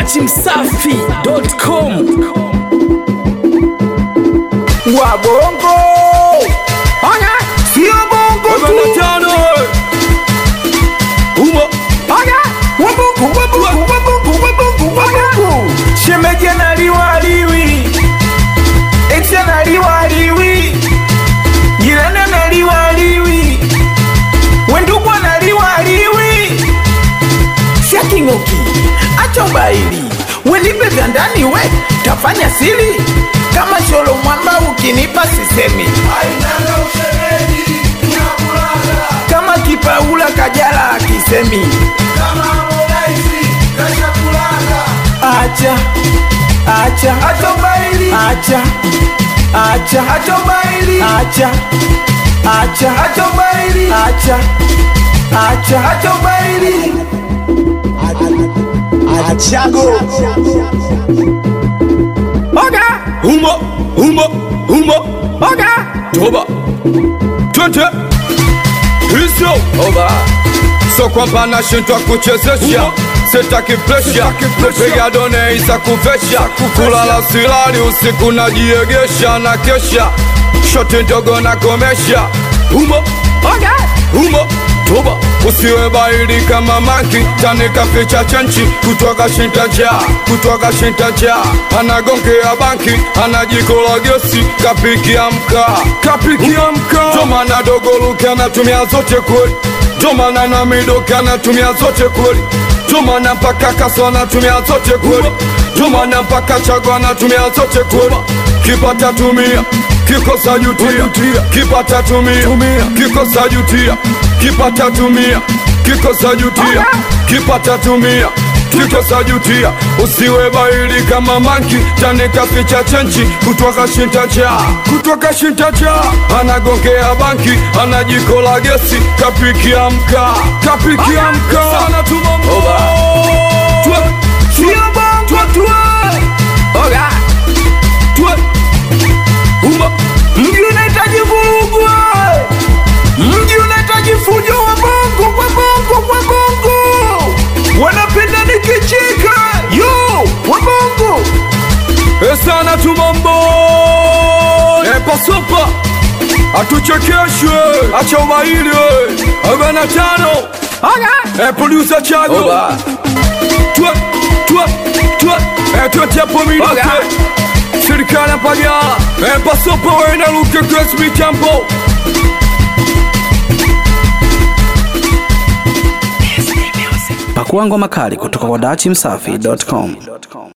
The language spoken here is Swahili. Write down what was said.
dachimsafi.com wabongo Oya, sio bongo tu tano Umo Oya, wabongo wabongo wabongo wabongo wabongo shemeji analiwa aliwi ex analiwa aliwi jirani analiwa aliwi wendugu analiwa aliwi shaking'oki acha ubaili wenipe vya ndani we tafanya siri kama sholo mwamba ukinipa sisemi kama kipaula kajala akisemi acha acha acha ubaili acha acha acha ubaili acha acha acha ubaili acha acha acha ubaili Oga Umo Umo Umo Oga Toba Twende Hizo Oba So kwamba nashindwa kuchezesha Sitaki presha Piga done isa kuvesha Kulala silali usiku najiegesha na kesha Shoti ndogo na komesha Umo Oga Umo Toba usiwe baili kama manki tanika ficha chenchi kutoka shintaja kutoka shintaja anagongea banki anajikola gesi kapikia mkaa kapikia mkaa tomana dogo luke anatumia zote kweli tomana na midoke anatumia zote kweli tomana mpaka kaso anatumia zote kweli tomana mpaka chago anatumia zote kweli kipata tumia kikosa jutia kipata tumia kikosa jutia kipata tumia kikosa jutia kipata tumia kikosa jutia usiwe baili kama manki tanika ficha chenchi kutoka shintacha kutoka shintacha anagongea banki anajikola gesi kapikia mkaa kapikia mkaa sana tumambo sio bongo tu Oga Tue Uma mji unahitaji vurugu mji unahitaji fujo wa bongo kwa bongo kwa bongo wanapenda nikicheka yo wa bongo Esana tumambo Epasopa Atuchekeshwe Acha umaili Arobaini na tano E producer Chago Tue Tue Tue E tuetie pomidoke Serikali ya Pagala E pasopa wena luke Grace Mitambo pakua ngoma kali kutoka kwa dachimsafi.com